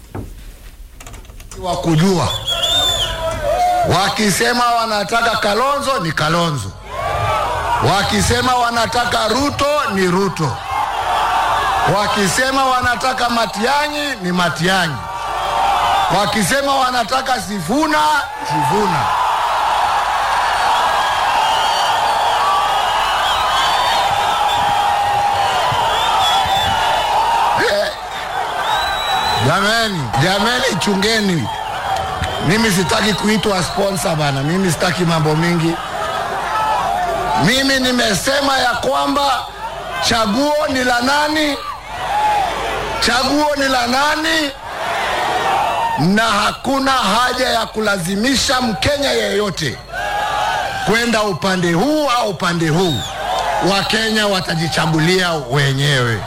wa kujua. Wakisema wanataka Kalonzo ni Kalonzo, wakisema wanataka Ruto ni Ruto, wakisema wanataka Matiang'i ni Matiang'i, wakisema wanataka Sifuna Sifuna. Eh, Jameni, jameni, chungeni. Mimi sitaki kuitwa sponsor bana, mimi sitaki mambo mingi. Mimi nimesema ya kwamba chaguo ni la nani, chaguo ni la nani, na hakuna haja ya kulazimisha Mkenya yeyote kwenda upande huu au upande huu. Wakenya watajichagulia wenyewe,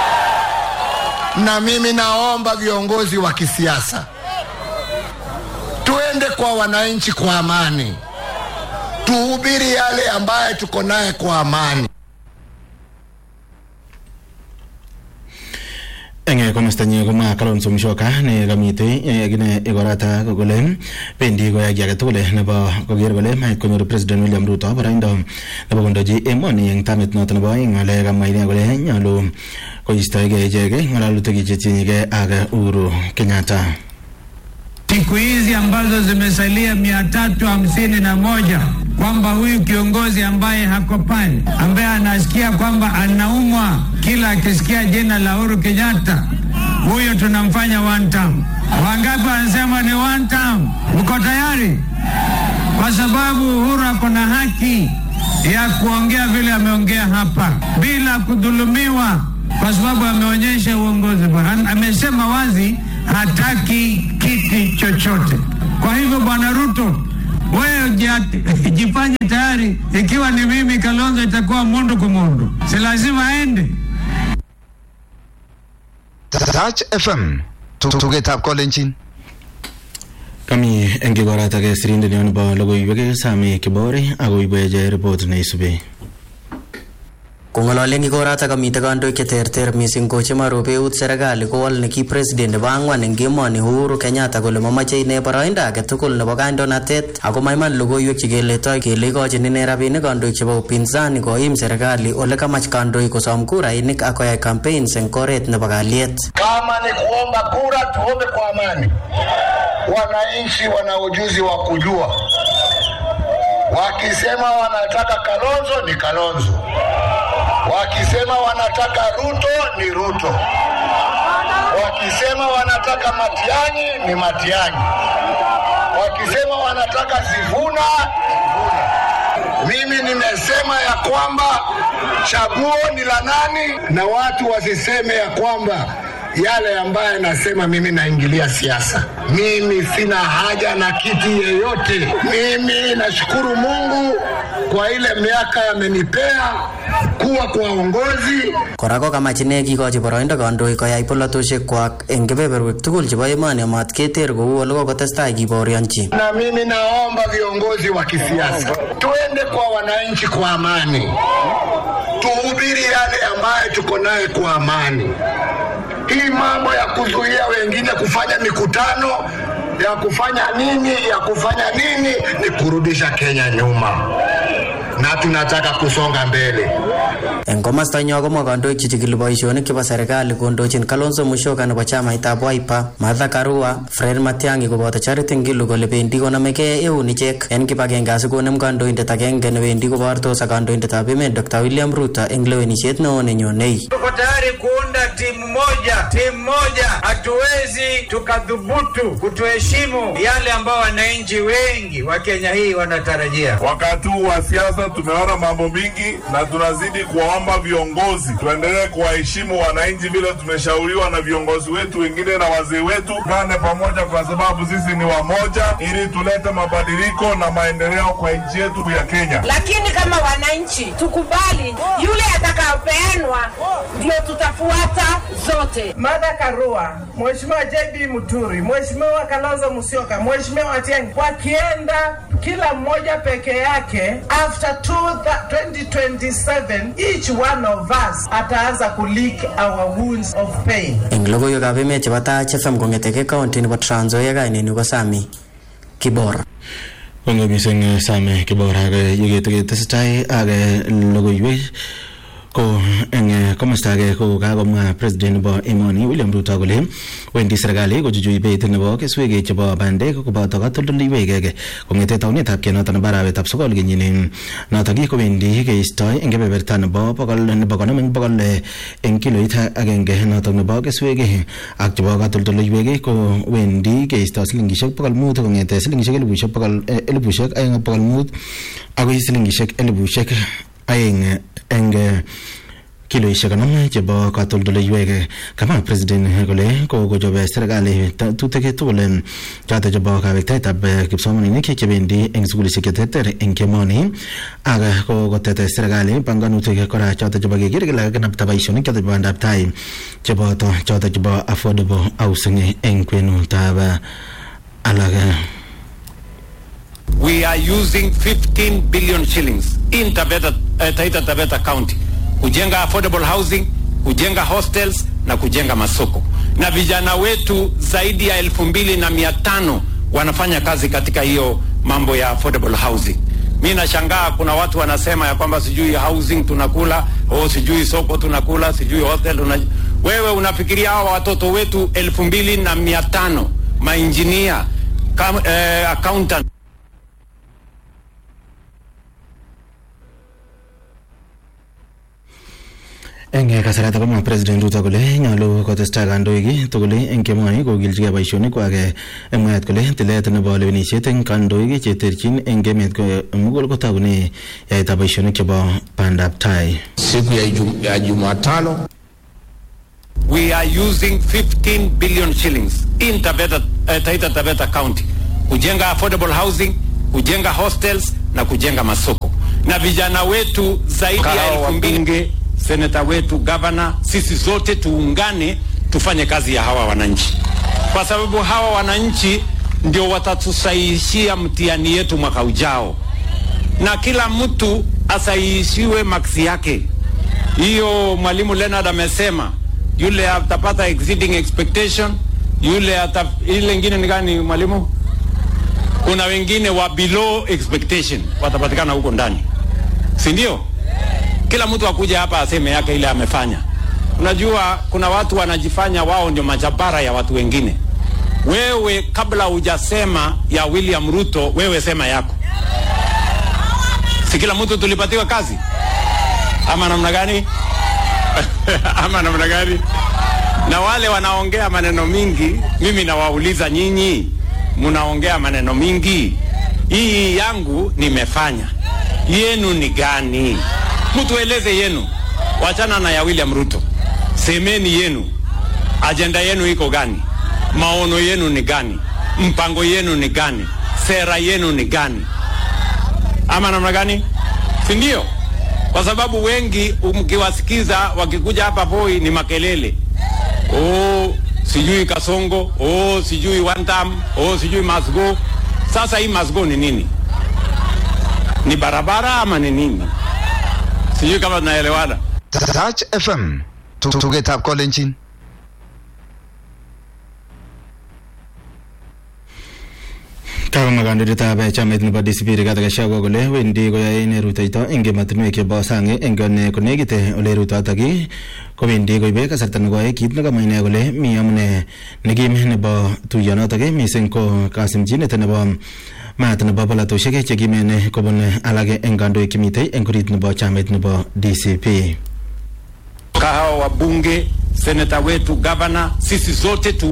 na mimi naomba viongozi wa kisiasa tuende kwa wananchi kwa amani, tuhubiri yale ambaye tuko naye kwa amani. eng komostanyi komwa Kalonzo Musyoka ne kamitei kine igorata kole bendi koyai kiy age tugul nebo koker kole mait konyor President William Ruto boroindo nebo kondochi emoni eng tamit noto nebo aeng ale kamwa ine kole nyolu koistoegei ichek ng'alalutik chetinyegei ak Uhuru Kenyatta siku hizi ambazo zimesalia mia tatu hamsini na moja kwamba huyu kiongozi ambaye hako pale ambaye anasikia kwamba anaumwa kila akisikia jina la Uhuru Kenyatta, huyo tunamfanya one term. Wangapi wanasema ni one term? Uko tayari? Kwa sababu Uhuru ako na haki ya kuongea vile ameongea hapa bila kudhulumiwa, kwa sababu ameonyesha uongozi bora. Am- Amesema wazi hataki kiti chochote. Kwa hivyo, Bwana Ruto, wewe jia- jifanye tayari. Ikiwa ni mimi Kalonzo, itakuwa mundu kwa mundu, si lazima aende. Touch FM tugetab kolenjin kami eng igorata ke sirindet nyo nebo logoiwek Sami Kibore akoibweche report neisubi Kong'ololen igorata komite kandoik cheterter missing ko chemarobe eut serikali kowol neki president nebo ang'wan eng emoni Uhuru Kenyatta kole mamache ine boroindo age tugul nebo kandoinatet ako maiman logoiwek chekeletoi kele ikochin ine rabinik kandoik chebo upinzani koim serikali ole kamach kandoik kosom kurainik ak koyai campaigns eng oret nebo kalyet. Kama ni kuomba kura, tuombe kwa amani. Wananchi wana ujuzi wa kujua, wakisema wanataka Kalonzo ni Kalonzo, wakisema wanataka Ruto ni Ruto, wakisema wanataka Matiang'i ni Matiang'i, wakisema wanataka Sifuna Sifuna. Mimi nimesema ya kwamba chaguo ni la nani, na watu wasiseme ya kwamba yale ambaye nasema mimi naingilia siasa. Mimi sina haja na kiti yeyote. Mimi nashukuru Mungu kwa ile miaka amenipea kuwa kwa uongozi. Kora ko kamach ine kikochi boroindo kandoik koyai polatosiek kwak eng kebeberwek tugul chebo emoni amat keter kou ole kokotestai kibaorionchi. Na mimi naomba viongozi wa kisiasa tuende kwa wananchi kwa amani, tuhubiri yale ambayo tuko naye kwa amani. Hii mambo ya kuzuia wengine kufanya mikutano ya kufanya nini ya kufanya nini ni kurudisha Kenya nyuma, na tunataka kusonga mbele. Eng komasta nyo komwa kandoik chechikili boisionik chebo serikali kondochin Kalonzo Musyoka nebo chamaitab Wiper, Martha Karua, Fred Matiang'i koboto Charity Ngilu kole bendi konamegei eun ichek en kibagenge asikonem kandoindet agenge newendi kobortos ak kandoindetab emet Dr. William Ruto eng lewenisiet neo nenyonei. Tuko tayari kuunda timu moja, timu moja. Hatuwezi tukadhubutu kutoheshimu yale ambao wananchi wengi wa Kenya hii wanatarajia. Wakati huu wa siasa tumeona mambo mingi, na tunazidi kuwaomba viongozi tuendelee kuwaheshimu wananchi vile tumeshauriwa na viongozi wetu wengine na wazee wetu. Tuungane pamoja, kwa sababu sisi ni wamoja, ili tulete mabadiliko na maendeleo kwa nchi yetu ya Kenya. lakini kama wananchi tukubali yule atakayopeanwa ndio tutafuata zote. Martha Karua, Mheshimiwa J JB Muturi, Mheshimiwa Kalonzo Musyoka, Mheshimiwa Atiang'i wakienda kila mmoja peke yake, after two, 2027 each one of us ataanza kulick our wounds of pain. eng logoiwekab emet chebo Taach FM kong'eteke county nebo Trans Nzoia kaineni ko Sami Kibora Kongoi mising Same Kibora ak yeketesetai ak logoiwek ko eng komosta age ko kakomwa president nebo emoni William Ruto kole wendi serikali kochuchui beit nebo keswek chebo bandek koboto katoldoleiwek kong'ete taunetab kenoto nebo arawetab sokol kenyini notok kowendi keistoi eng kebeberta nebo bokol nebo konom eng bokol eng kiloit agenge notok nebo keswek ak chebo katoldoleiwek ko wendi keisto silingishek bokol mut kong'ete silingishek elibushek bokol elibushek aeng ak bokol mut akoi silingishek elibushek aeng eng kiloishek konom chebo katoldoleiwek kamwa president kole kokochobe serikali tutik tugul choto chebo kawektaetab kipsomaninik chebendi eng sukulishek cheterter eng kemoni ak kokotet serikali panganutik kora choto chebo keker kele kakinapta boisionik choto chebo bandab tai cheboto choto chebo affordable housing eng kwenutab alak we are using 15 billion shillings in Taveta, uh, Taita Taveta County kujenga affordable housing, kujenga hostels na kujenga masoko, na vijana wetu zaidi ya elfu mbili na mia tano wanafanya kazi katika hiyo mambo ya affordable housing. Mi nashangaa kuna watu wanasema ya kwamba sijui housing tunakula, o sijui soko tunakula, sijui hostel tuna... Wewe unafikiria hawa watoto wetu elfu mbili na mia tano mainjinia, eh, accountant eng kasarata komwa president Ruto kole nyolu kotestai kandoik tugul eng kemoni kokilchigei boisionikwak eng mwaet kole tilet nebo lewenisiet eng kandoik cheterchin eng emet mugul kotogune yaetab boisionik chebo bandab tai siku ya, jum, ya Jumatano we are using 15 billion shillings in Taveta, uh, Taita Taveta County kujenga affordable housing, kujenga hostels na kujenga masoko, na vijana wetu zaidi ya elfu mbili seneta wetu, gavana, sisi zote tuungane tufanye kazi ya hawa wananchi, kwa sababu hawa wananchi ndio watatusahihishia mtihani yetu mwaka ujao, na kila mtu asahihishiwe maksi yake. Hiyo mwalimu Leonard amesema yule atapata exceeding expectation, yule ata, ile ingine ni gani mwalimu? Kuna wengine wa below expectation watapatikana huko ndani, si ndio? Kila mtu akuja hapa aseme yake ile amefanya. Unajua kuna watu wanajifanya wao ndio majabara ya watu wengine. Wewe kabla hujasema ya William Ruto, wewe sema yako. Si kila mtu tulipatiwa kazi ama namna gani? ama namna gani? Na wale wanaongea maneno mingi, mimi nawauliza nyinyi, mnaongea maneno mingi, hii yangu nimefanya, yenu ni gani? Mtueleze yenu, wachana na ya William Ruto. Semeni yenu, ajenda yenu iko gani? Maono yenu ni gani? Mpango yenu ni gani? Sera yenu ni gani? Ama namna gani? Si ndio? Kwa sababu wengi mkiwasikiza wakikuja hapa Voi ni makelele, oh, sijui Kasongo, oh, sijui one time, oh, sijui must go. Sasa hii must go ni nini? Ni barabara ama ni nini? sijui kama tunaelewana. Touch FM tugetab kolenjin kakomwa kandoindetab chamait nebo DCP Rigathi Gachagua kole wendi koyoe ine rutoito eng emotinwek chebo sang eng konekit ole rutotok kowendi koibe kasarta nekoi kit nekamwa ine kole mi amune nekim nebo tuiyonotok mising ko kasimchinet nebo maat nebo polatosiek chekimen kobun alak eng kandoik chemitei eng orit nebo chamait nebo DCP. Kahawa wabunge, seneta wetu, gavana, sisi zote tu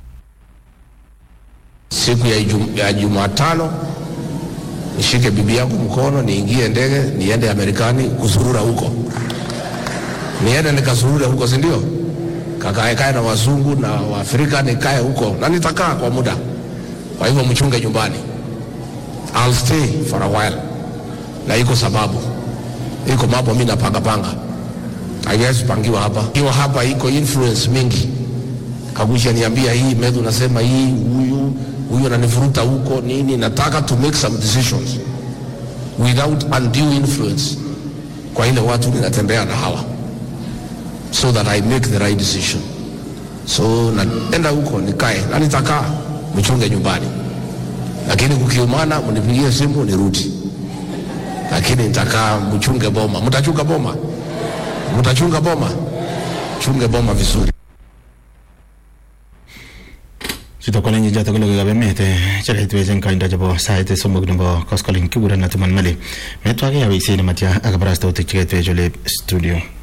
siku ya, jum, ya Jumatano nishike bibi yangu mkono niingie ndege niende Amerikani kusurura huko, niende nikasurure huko, si ndio? Kakaekae na wazungu na Waafrika, nikae huko na nitakaa kwa muda. Kwa hivyo mchunge nyumbani. I'll stay for a while, na iko sababu, iko mambo mimi napanga panga, haiwezi pangiwa hapa. Ikiwa hapa iko influence mingi Kagusha niambia hii Medhu unasema hii, huyu huyu ananivuruta huko nini. Nataka to make some decisions without undue influence kwa ile watu ninatembea na hawa, so that I make the right decision. So naenda huko nikae na nitakaa, mchunge nyumbani, lakini kukiumana mnipigie simu nirudi, lakini nitakaa mchunge boma. Mtachunga boma? Mtachunga boma? Chunge boma vizuri. chuto ko lenye joto kole kabe mete chalet wejen kaindo chebo sait somok nebo koskoling kiguren Atuman Mali metwage ya wisi ne matya akabarastautik cheketwech ole studio